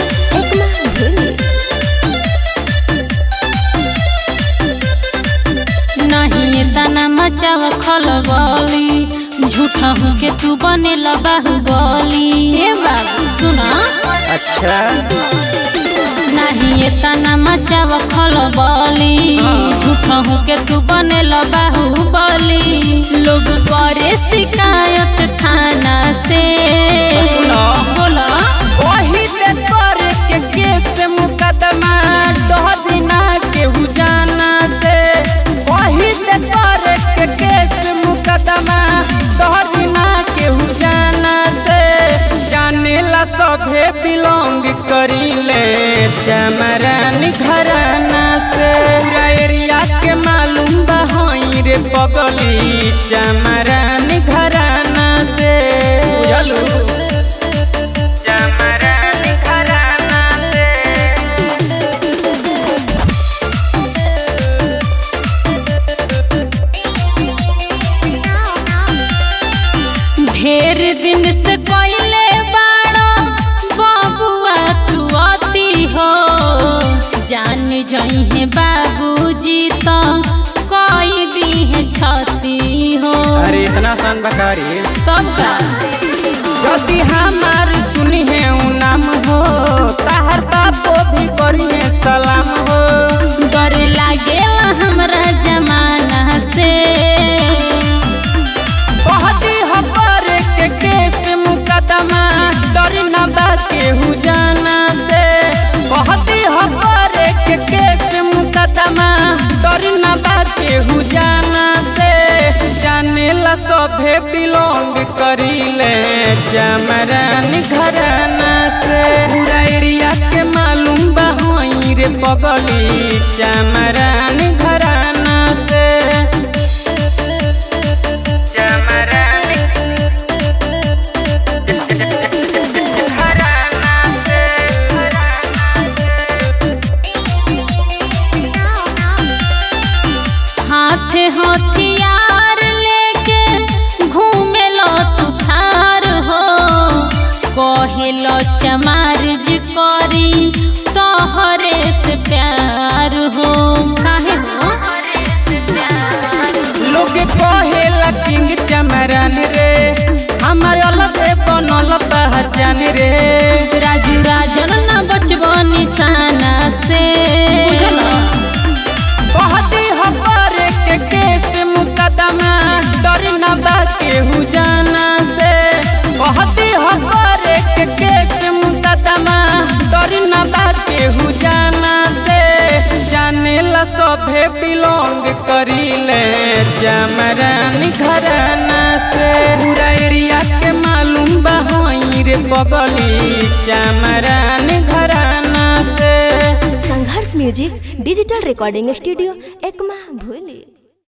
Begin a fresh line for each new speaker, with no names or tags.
एकमा भूली
नहीं तना मचाव खलबली झूठा हूँ के तू बने बाहुबली ए बाबू सुना
अच्छा
नहीं तना मचाव खलबली झूठा हूँ के तू बने बाहुबली लोग करे शिकायत थाना से
सुनो।
बोला
वही ते करे के केस मुकदमा डहदिना केहू जाना से वही ते करे के केस मुकदमा डहदिना केहू जाना से जाने ला सभे बिलोंग करीले चमरन घराना से पूरा एरिया के मालूम बा हई रे पगली चमरन घराना से बुझलू चमरन घराना से
ढेर दिन से कोइले बाड़ो बाबुआ तू अति हो जान जई है बाबूजी तो कोई दी है छती हो
अरे इतना सन बकारी
तब का
यदि हमार सुनी है उ नाम हो ताहर बापो भी करी है सलाम हो
डर लागेला हमरा जमाना से
कहती हो पर के केस मुकदमा डर न बा केहू जाना से कहती हो पर के केस मुकदमा डर न बा केहू जाना से जाने ला सभे बिलोंग करीले चमरन घराना से पूरा एरिया के मालूम बा हई रे पगली चमरन घराना से चमरन घराना से
हाथ हथियार लेके घूमे लो तू थार हो कहे लो चमार जी करी तोहरे से प्यार हो काहे हो
लोग कहेला किंग चमरन रे हमारे अलग बनल पहचान रे
राजू राजन न बचबो निशाना से
कहती हो पर के केस मुकदमा डर न बा केहू जाना से कहती हो पर के केस मुकदमा डर न बा केहू जाना से जाने ला सभे बिलोंग करीले चमरन घराना से पूरा एरिया के मालूम बा हई रे पगली चमरन घराना से
संघर्ष music digital recording studio Ekma भूली